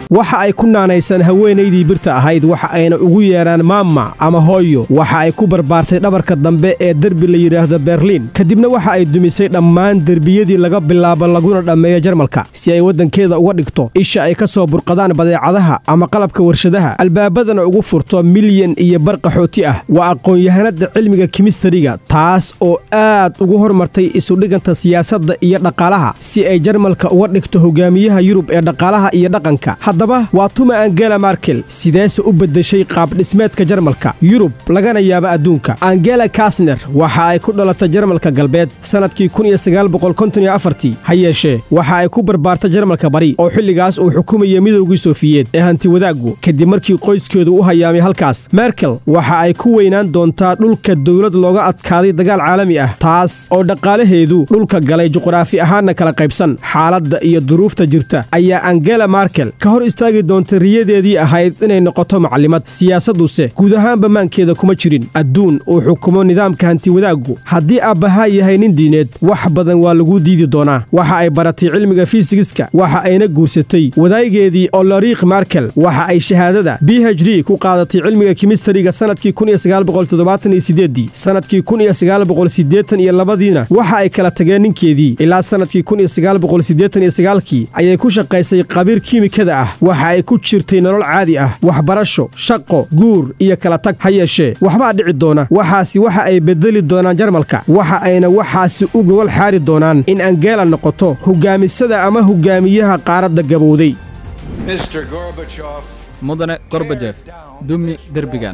waxa ay ku naanaysaan haweenaydii birta ahayd waxa ayna ugu yeedhaan maama ama hooyo waxa ay ku barbaartay dhabarka dambe ee derbi la yidhaahdo berliin kadibna waxa ay dumisay dhammaan derbiyadii laga bilaabo laguna dhammeeyo jarmalka si ay waddankeeda uga dhigto isha ay ka soo burqadaan badeecadaha ama qalabka warshadaha albaabadana ugu furto milyan iyo bar qaxooti ah waa aqoon-yahanada cilmiga kimistariga taas oo aad ugu hormartay isudhiganta siyaasadda iyo dhaqaalaha si ay jarmalka uga dhigto hogaamiyaha yurub ee dhaqaalaha iyo dhaqanka haddaba waa tuma angela markel sideese u beddeshay qaabdhismeedka jarmalka yurub lagana yaabo adduunka angela kasner waxa ay ku dhalatay jarmalka galbeed sannadkii ha yeeshee waxa ay ku barbaartay jarmalka bari oo xilligaas uu xukumayay midowgii sofiyeed ee hantiwadaaggu kadib markii qoyskeedu u hayaamay halkaas merkel waxa ay ku weynaan doontaa dhulka dowlad looga adkaaday dagaal caalami ah taas oo dhaqaalaheedu dhulka galay juqraafi ahaanna kala qaybsan xaaladda iyo duruufta jirta ayaa angela markel ka hor istaagi doonta riyadeedii ahayd inay noqoto macallimad siyaasadduse guud ahaanba maankeeda kuma jirin adduun uu xukumo nidaamka hantiwadaaggu haddii aabbahaa yahay nin diineed wax badan waa lagu diidi doonaa waxa ay baratay cilmiga fiisigiska waxa ayna guursatay wadaageedii oloriik markel waxa ay shahaadada b h d ku qaadatay cilmiga kimistariga sannadkii sannadkii iyo labadiina waxa ay kala tageen ninkeedii ilaa sannadkii kii ayay ku shaqaysay qabiir kiimikada ah waxa ay ku jirtay nolol caadi ah waxbarasho shaqo guur iyo kala tag ha yeeshee waxbaa dhici doona waxaasi waxa ay bedeli doonaan jarmalka waxa ayna waxaasi u gogol xaari doonaan in angela noqoto hogaamisada ama hogaamiyaha qaaradda gabowday mudane gorbajef dumi derbigan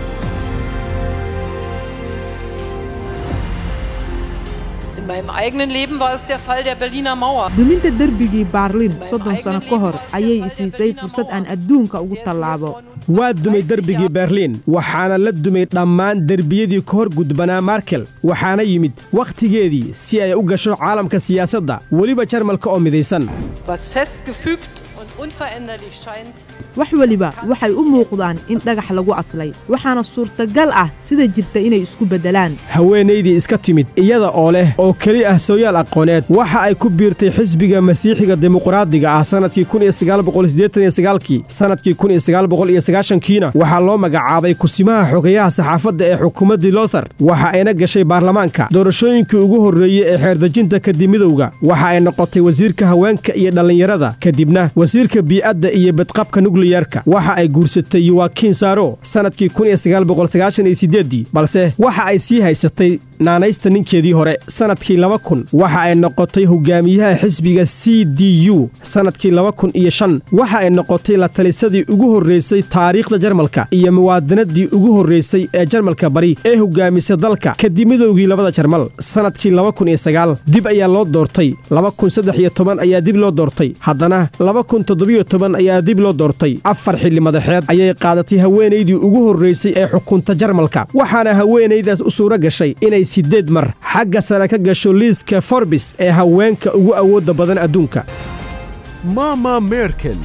In meinem eigenen Leben war es der Fall der Berliner Mauer. duminta derbigii baarlin soddon sano ka hor ayay isiisay fursad aan adduunka ugu tallaabo waa dumay derbigii berliin waxaana la dumay dhammaan derbiyadii ka hor gudbanaa markel waxaana yimid wakhtigeedii si ay u gasho caalamka siyaasadda weliba jarmalka oo midaysan Was festgefügt und unveränderlich scheint, wax weliba waxay u muuqdaan in dhagax lagu aslay waxaana suurtagal ah sida jirta inay isku beddelaan haweenaydii iska timid iyada oo leh oo keli ah sooyaal aqooneed waxa ay ku biirtay xisbiga masiixiga dimuqraadiga ah sannadkii kii sannadkii kiina waxaa loo magacaabay kusimaha xogayaha saxaafadda ee xukuumaddii lothar waxa ayna gashay baarlamaanka doorashooyinkii ugu horreeyey ee xeerdejinta kadib midowga waxa ay noqotay wasiirka haweenka iyo dhallinyarada kadibna wasiirka bii'adda iyo badqabka nukliyarka waxa ay guursatay yowakiin saaro sannadkii balse waxa ay sii haysatay naanaysta ninkeedii hore sannadkii laba kun waxa ay noqotay hogaamiyaha xisbiga c d u sannadkii laba kun iyo shan waxa ay noqotay la talisadii ugu horraysay taariikhda jarmalka iyo muwaadinadii ugu horraysay ee jarmalka bari ee hogaamisa dalka kadib midowgii labada jarmal sannadkii laba kun iyo sagaal dib ayaa loo doortay laba kun saddex iyo toban ayaa dib loo doortay haddana laba kun toddobiyo toban ayaa dib loo doortay afar xilli madaxeed ayay qaadatay haweenaydii ugu horraysay ee xukunta jarmalka waxaana haweenaydaas u suuro gashay inay siddeed mar xagga sare ka gasho liiska forbis ee haweenka ugu awoodda badan adduunka mama merkel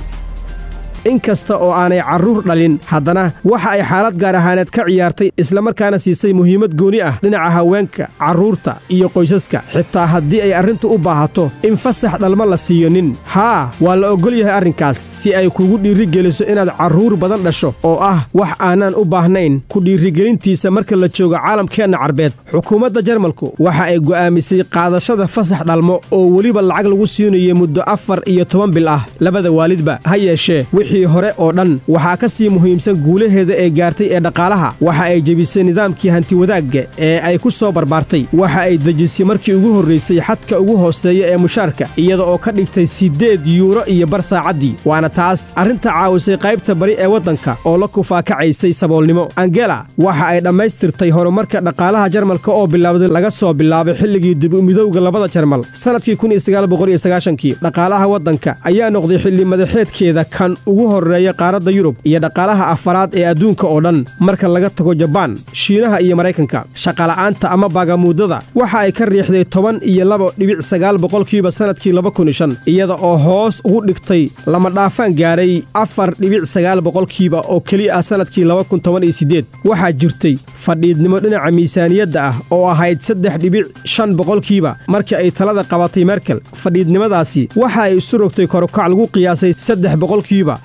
in kasta oo aanay carruur dhalin haddana waxa ay xaalad gaar ahaaneed ka ciyaartay islamarkaana siisay muhiimad gooni ah dhinaca haweenka carruurta iyo qoysaska xitaa haddii ay arrintu u baahato in fasax dhalma la siiyo nin haa waa la oggol yahay arrinkaas si ay kugu dhiirigeliso inaad carruur badan dhasho oo ah wax aanaan u baahnayn ku dhiirigelintiisa marka la joogo caalamkeenna carbeed xukuumadda jarmalku waxa ay go'aamisay qaadashada fasax dhalmo oo weliba lacag lagu siinayo muddo afar iyo toban bil ah labada waalidba ha yeeshee wixii hore oo dhan waxaa ka sii muhiimsan guulaheeda ee gaartay ee dhaqaalaha waxa ay jebisay nidaamkii hantiwadaagga ee ay ku soo barbaartay waxa ay dejisay markii ugu horraysay xadka ugu hooseeya ee mushaarka iyada oo ka dhigtay siddeed yuuro iyo bar saacaddii waana taas arrinta caawisay qaybta bari ee waddanka oo la kufaakacaysay saboolnimo angela waxa ay dhammaystirtay horumarka dhaqaalaha jarmalka oo bilowday laga soo bilaabay xilligii dib-u-midowga labada jarmal sannadkii kii dhaqaalaha waddanka ayaa noqday xilli madaxeedkeeda kan ugu horreeya qaaradda yurub iyo dhaqaalaha afaraad ee adduunka oo dhan marka laga tago jabaan shiinaha iyo maraykanka shaqala'aanta ama baagamuudada waxa ay ka riixday toban iyo laba dhibic sagaal boqolkiiba sannadkii laba kun shan iyada oo hoos ugu dhigtay lama dhaafaan gaadhay afar dhibic sagaal boqolkiiba oo keli ah sannadkii laba kun toban iyo siddeed waxaa jirtay fadhiidnimo dhinaca miisaaniyadda ah oo ahayd saddex dhibic shan boqolkiiba markii ay talada qabatay merkel fadhiidnimadaasi waxa ay isu rogtay korukac lagu qiyaasay saddex boqolkiiba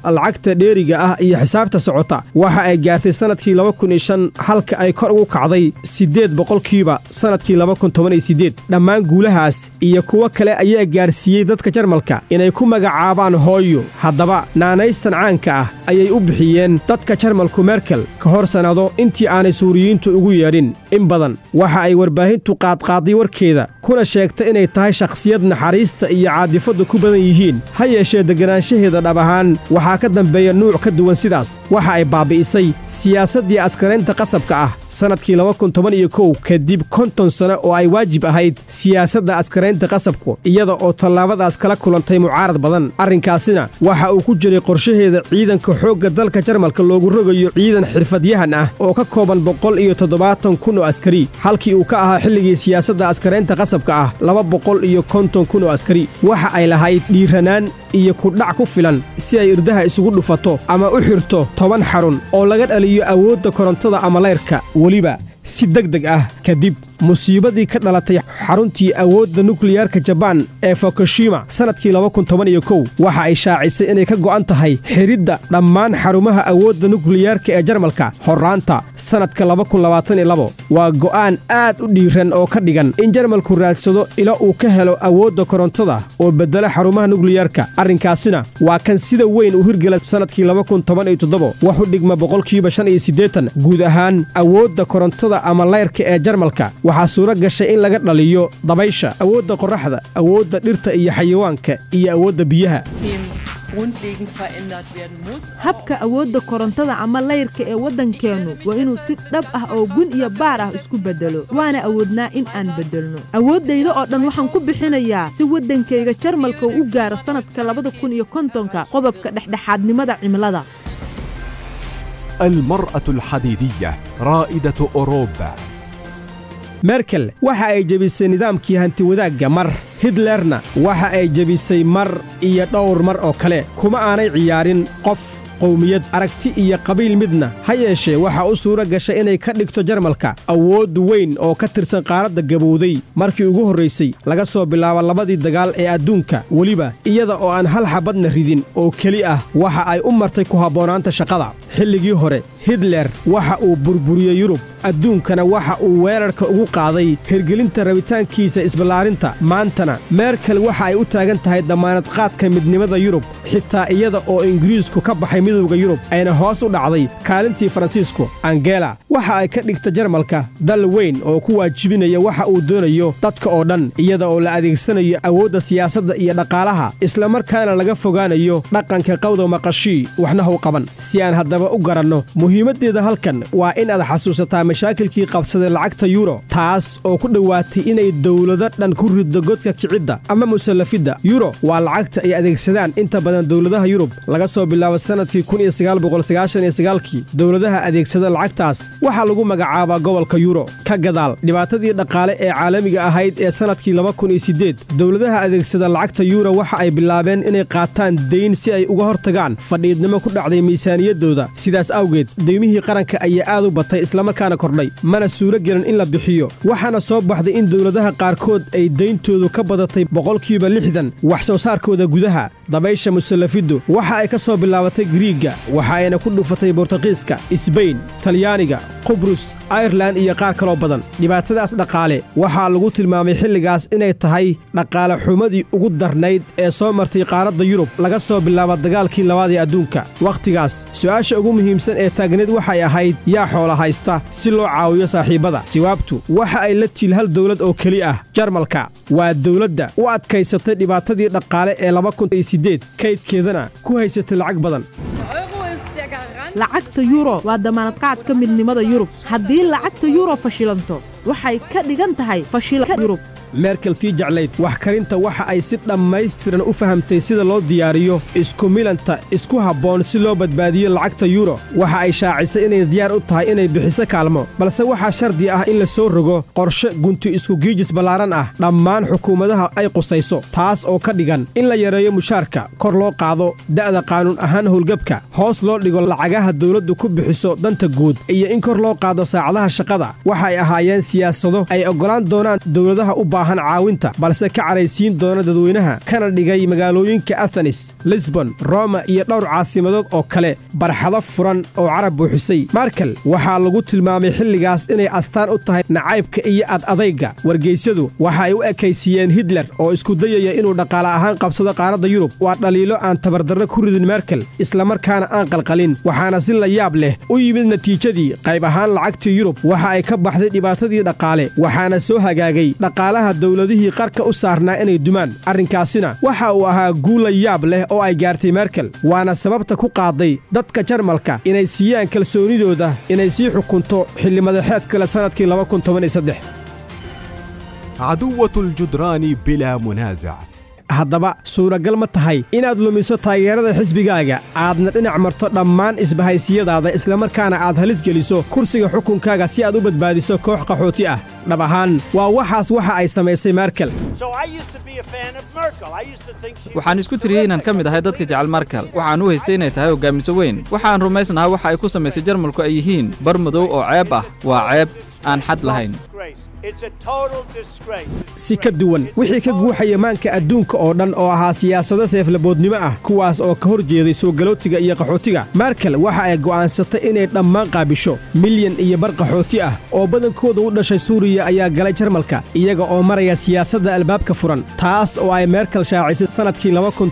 lacagta dheeriga ah iyo xisaabta socota waxa ay gaartay sannadkii halka ay kor ugu kacday siddeed boqolkiiba sannadkii dhammaan guulahaas iyo kuwo kale ayaa gaarsiiyey dadka jarmalka inay ku magacaabaan hooyo haddaba naanaystan caanka ah ayay u bixiyeen dadka jarmalku merkel ka hor sannado intii aanay suuriyiintu ugu yeedhin in badan waxa ay warbaahintu qaadqaaday warkeeda kuna sheegtay inay tahay shakhsiyad naxariista iyo caadifaddu ku badan yihiin ha yeeshee deganaanshaheeda dhab ahaan waxaa ka dambeeya nuuc ka duwan sidaas waxa ay baabi'isay siyaasaddii askaraynta qasabka ah sannadkii kadib konton sano oo ay waajib ahayd siyaasadda askaraynta qasabku iyada oo tallaabadaas kala kulantay mucaarad badan arrinkaasina waxa uu ku jiray qorshaheeda ciidanka xoogga dalka jarmalka loogu rogayo ciidan xirfadyahan ah oo ka kooban boqol iyo toddobaatan kun oo askari halkii uu ka ahaa xilligii siyaasadda askaraynta qasabka ah laba boqol iyo konton kun oo askari waxa ay lahayd dhiiranaan iyo kudhac ku filan si ay irdaha isugu dhufato ama u xirto toban xarun oo laga dhaliyo awoodda korontada ama layrka weliba si deg deg ah kadib musiibadii ka dhalatay xaruntii awoodda nukliyaarka jabaan ee fukushima sannadkii waxa ay shaacisay inay ka go'an tahay xidhidda dhammaan xarumaha awoodda nukliyaarka ee jarmalka horraanta sannadka waa go'aan aad u dhiiran oo ka dhigan in jarmalku raadsado ila uu ka helo awoodda korontada oo beddela xarumaha nukliyaarka arrinkaasina waa kan sida weyn u hirgela sannadkii waxu dhigma boqolkiiba guud ahaan awoodda korontada ama layrka ee jarmalka waxaa suuro gashay in laga dhaliyo dabaysha awoodda qorraxda awoodda dhirta iyo xayawaanka iyo awoodda biyaha habka awoodda korontada ama layrka ee waddankeennu waa inuu si dhab ah oo gun iyo baar ah isku beddelo waana awoodnaa in aan beddelno awooddayda oo dhan waxaan ku bixinayaa si waddankayga jarmalka uu u gaaro sannadka labada kun iyo kontonka qodobka dhexdhexaadnimada cimilada المرأة الحديدية رائدة أوروبا merkel waxa ay jebisay nidaamkii hantiwadaagga mar hitlerna waxa ay jebisay mar iyo dhowr mar oo kale kuma aanay ciyaarin qof qowmiyad aragti iyo qabiil midna ha yeeshee waxaa u suura gashay inay ka dhigto jarmalka awood weyn oo ka tirsan qaaradda gabowday markii ugu horraysay laga soo bilaabo labadii dagaal ee adduunka weliba iyada oo aan hal xabadna ridin oo keli ah waxa ay u martay ku habboonaanta shaqada xilligii hore hitler waxa uu burburiyey yurub adduunkana waxa uu weerarka ugu qaaday hirgelinta rabitaankiisa isballaarinta maantana merkel waxa ay u taagan tahay dammaanad qaadka midnimada yurub xitaa iyada oo ingiriisku ka baxay midowda yurub ayna hoos u dhacday kaalintii faransiisku angela waxa ay ka dhigta jarmalka dal weyn oo ku waajibinaya waxa uu doonayo dadka oo dhan iyada oo la adeegsanayo awoodda siyaasadda iyo dhaqaalaha islamarkaana laga fogaanayo dhaqanka qawda maqashii waxna how qaban si aan haddaba u garanno muhiimaddeeda halkan waa in aad xasuusataa mashaakilkii qabsaday lacagta yuro taas oo ku dhowaatay inay dowlado dhan ku riddo godka kicidda ama musallafidda yuro waa lacagta ay adeegsadaan inta badan dowladaha yurub laga soo bilaabo sannadkii kii dowladaha adeegsada lacagtaas waxaa lagu magacaabaa gobolka yuro ka gadaal dhibaatadii dhaqaale ee caalamiga ahayd ee sannadkii dowladaha adeegsada lacagta yuro waxa ay bilaabeen inay qaataan dayn si ay uga hortagaan fadhiidnimo ku dhacday miisaaniyaddooda sidaas awgeed deymihii qaranka ayaa aad u batay islamarkaana kordhay mana suuro gelin in la bixiyo waxaana soo baxday in dowladaha qaarkood ay dayntoodu ka badatay boqolkiiba lixdan wax soo saarkooda gudaha dabaysha musallafiddu waxa ay ka soo bilaabatay griigga waxa ayna ku dhufatay bortuqiiska isbayn talyaaniga qubrus airelan iyo qaar kaloo badan dhibaatadaas dhaqaale waxaa lagu tilmaamay xilligaas inay tahay dhaqaale xumadii ugu darnayd ee soo martay qaaradda yurub laga soo bilaabo dagaalkii labaad ee adduunka wakhtigaas su'aasha ugu muhiimsan ee taagneed waxay ahayd yaa xoola haysta si loo caawiyo saaxiibbada jawaabtu waxa ay la tiil hal dowlad oo keli ah jarmalka waa dowladda u adkaysatay dhibaatadii dhaqaale ee kaydkeedana ku haysatay lacag badan lacagta yuro waa damaanad qaadka midnimada yurub haddii lacagta yuro fashilanto waxay ka dhigan tahay fashilka yurub merkel tii jeclayd wax karinta waxa ay si dhammaystiran u fahamtay sida loo diyaariyo isku milanta isku habboon si loo badbaadiyo lacagta yuro waxa ay shaacisay inay diyaar u tahay inay bixiso kaalmo balse waxaa shardi ah in la soo rogo qorshe gunti isku giijis ballaaran ah dhammaan xukuumadaha ay qusayso taas oo ka dhigan in la yareeyo mushaarka kor loo qaado da'da qaanuun ahaan howlgabka hoos loo dhigo lacagaha dawladdu ku bixiso danta guud iyo in kor loo qaado saacadaha shaqada waxa ay ahaayeen siyaasado ay oggolaan doonaan dowladaha u baahan baahan caawinta balse ka caraysiin doona dadweynaha kana dhigay magaalooyinka athenis lisbon roma iyo dhowr caasimadood oo kale barxado furan oo carab buuxisay markel waxaa lagu tilmaamay xilligaas inay astaan u tahay nacaybka iyo ad adayga wargeysyadu waxa ay u ekaysiiyeen hitler oo isku dayaya inuu dhaqaale ahaan qabsado qaaradda yurub waa dhaliilo aan tabardarro ku ridin merkel islamarkaana aan qalqalin waxaana si la yaab leh u yimid natiijadii qayb ahaan lacagtii yurub waxa ay ka baxday dhibaatadii dhaqaale waxaana soo hagaagay dhaqaalaha dowladihii qarka u saarnaa inay dumaan arrinkaasina waxa uu ahaa guul la yaab leh oo ay gaartay merkel waana sababta ku qaaday dadka jarmalka inay siiyaan kalsoonidooda inay sii xukunto xilli madaxeed kale sannadkii عدوة الجدران بلا منازع haddaba suuragal ma tahay inaad lumiso taageerada xisbigaaga aadna dhinac marto dhammaan isbahaysiyadaada islamarkaana aad halis geliso kursiga xukunkaaga si aad u badbaadiso koox qaxooti ah dhab ahaan waa waxaas waxa ay samaysay merkel waxaan isku tiriyey inaan ka mid ahay dadka jecel markel waxaan u haystay inay tahay hogaamiso weyn waxaan rumaysnahaa waxa ay ku samaysay jarmalku ay yihiin bar madow oo ceeb ah waa ceeb aan xad lahayn si ka duwan wixii ka guuxaya maanka adduunka oo dhan oo ahaa siyaasado seeflaboodnimo ah kuwaas oo ka hor jeeday soo galootiga iyo qaxootiga merkel waxa ay go'aansatay inay dhammaan qaabisho milyan iyo bar qaxooti ah oo badankooda u dhashay suuriya ayaa galay jarmalka iyaga oo maraya siyaasadda albaabka furan taas oo ay merkel shaacisay sannadkii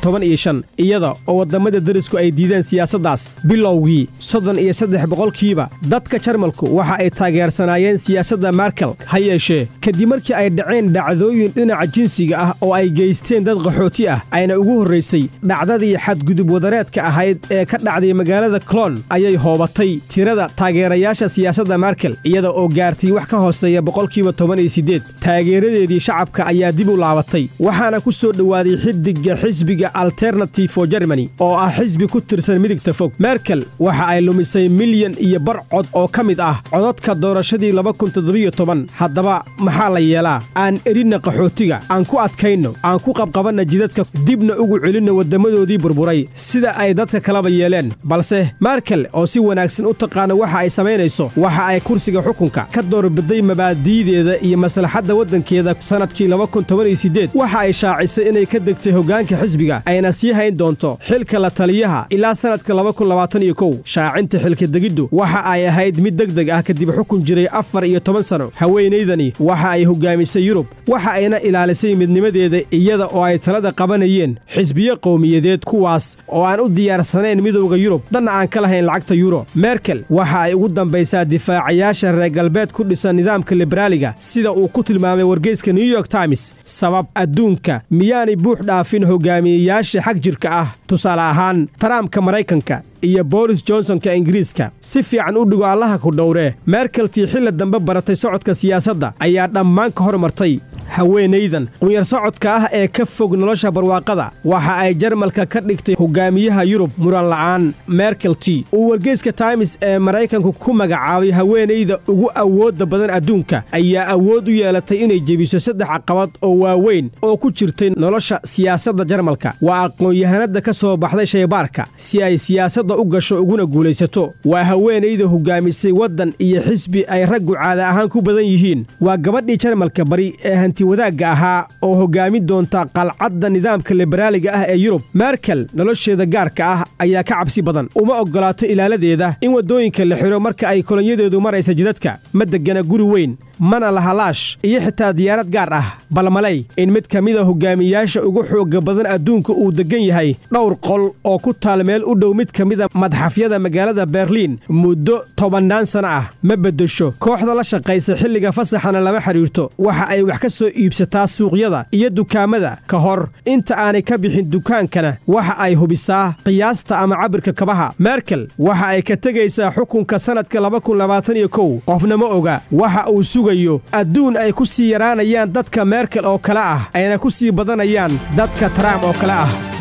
iyada oo waddamada derisku ay diideen siyaasaddaas bilowgii soddon iyo saddex boqolkiiba dadka jarmalku waxa ay taageersanaayeen siyaasadda merkel ha yeeshee kadib markii ay dhaceen dhacdooyin dhinaca jinsiga ah oo ay geysteen dad qaxooti ah ayna ugu horraysay dhacdadii xadgudub wadareedka ahayd ee ka dhacday magaalada colon ayay hoobatay tirada taageerayaasha siyaasadda merkel iyada oo gaartay wax ka hooseeya boqolkiiba toban iyo siddeed taageeradeedii shacabka ayaa dib u laabatay waxaana ku soo dhowaaday xiddigga xisbiga alternative for germany oo ah xisbi ku tirsan midigta fog merkel waxa ay lumisay milyan iyo bar cod oo ka mid ah codadka doorashadii haddaba maxaa la yeelaa aan erinna qaxootiga aan ku adkayno aan ku qabqabanna jidadka dibna ugu celinno waddammadoodii burburay sida ay dadka kalaba yeeleen balse merkel oo si wanaagsan u taqaana waxa ay samaynayso waxa ay kursiga xukunka ka doorbiday mabaadi'deeda iyo maslaxadda waddankeeda sannadkii waxa ay shaacisay inay ka degtay hoggaanka xisbiga ayna sii hayn doonto xilka la taliyaha ilaa sannadka shaacinta xilkadegiddu waxa ay ahayd mid deg deg ah kadib xukun jiray afar iyo toban sano haweenaydani waxa ay hogaamisay yurub waxa ayna ilaalisay midnimadeeda iyada oo ay talada qabanayeen xisbiyo qowmiyadeed kuwaas oo aan u diyaarsanayn midowda yurub dhanna aan ka lahayn lacagta yuro merkel waxa ay ugu dambaysaa difaacayaasha reer galbeed ku dhisan nidaamka liberaaliga sida uu ku tilmaamay wargeyska new york times sabab adduunka miyaanay buux dhaafin hogaamiyeyaasha xag jirka ah tusaale ahaan taraamka maraykanka iyo boris johnsonka ingiriiska si fiican u dhigo allaha ku dhowree merkeltii xilli dambe baratay socodka siyaasadda ayaa dhammaan ka hormartay haweenaydan qunyar socodka ah ee ka fog nolosha barwaaqada waxa ay jarmalka ka dhigtay hogaamiyaha yurub muran la'aan merkelti uu wargeyska times ee maraykanku ku magacaabay haweenayda ugu awoodda badan adduunka ayaa awood u yeelatay inay jebiso saddex caqabad oo waaweyn oo ku jirtay nolosha siyaasadda jarmalka waa aqoon-yahanada ka soo baxday shaybaarka si ay siyaasadda u gasho uguna guulaysato waa haweenayda hogaamisay waddan iyo xisbi ay raggu caada ahaan ku badan yihiin waa gabadhii jarmalka bari ee hanti wadaagga ahaa oo hoggaamin doonta qalcadda nidaamka liberaaliga ah ee yurub merkel nolosheeda gaarka ah ayaa ka cabsi badan uma oggolaato ilaaladeeda in waddooyinka la xidho marka ay kolonyadeedu maraysa jidadka ma deggana guri weyn mana lahalaash iyo xitaa diyaarad gaar ah balmalay in mid ka mida hogaamiyaasha ugu xoogga badan adduunka uu deggan yahay dhowr qol oo ku taal meel u dhow mid ka mida madxafyada magaalada berliin muddo tobannaan sana ah ma beddesho kooxda la shaqaysa xilliga fasaxana lama xidhiirto waxa ay wax ka soo iibsataa suuqyada iyo dukaamada ka hor inta aanay ka bixin dukaankana waxa ay hubisaa qiyaasta ama cabirka kabaha merkel waxa ay ka tegaysaa xukunka sannadka qofna ma oga waxa uu sugayo adduun ay ku sii yaraanayaan dadka merkel oo kale ah ayna ku sii badanayaan dadka trump oo kale ah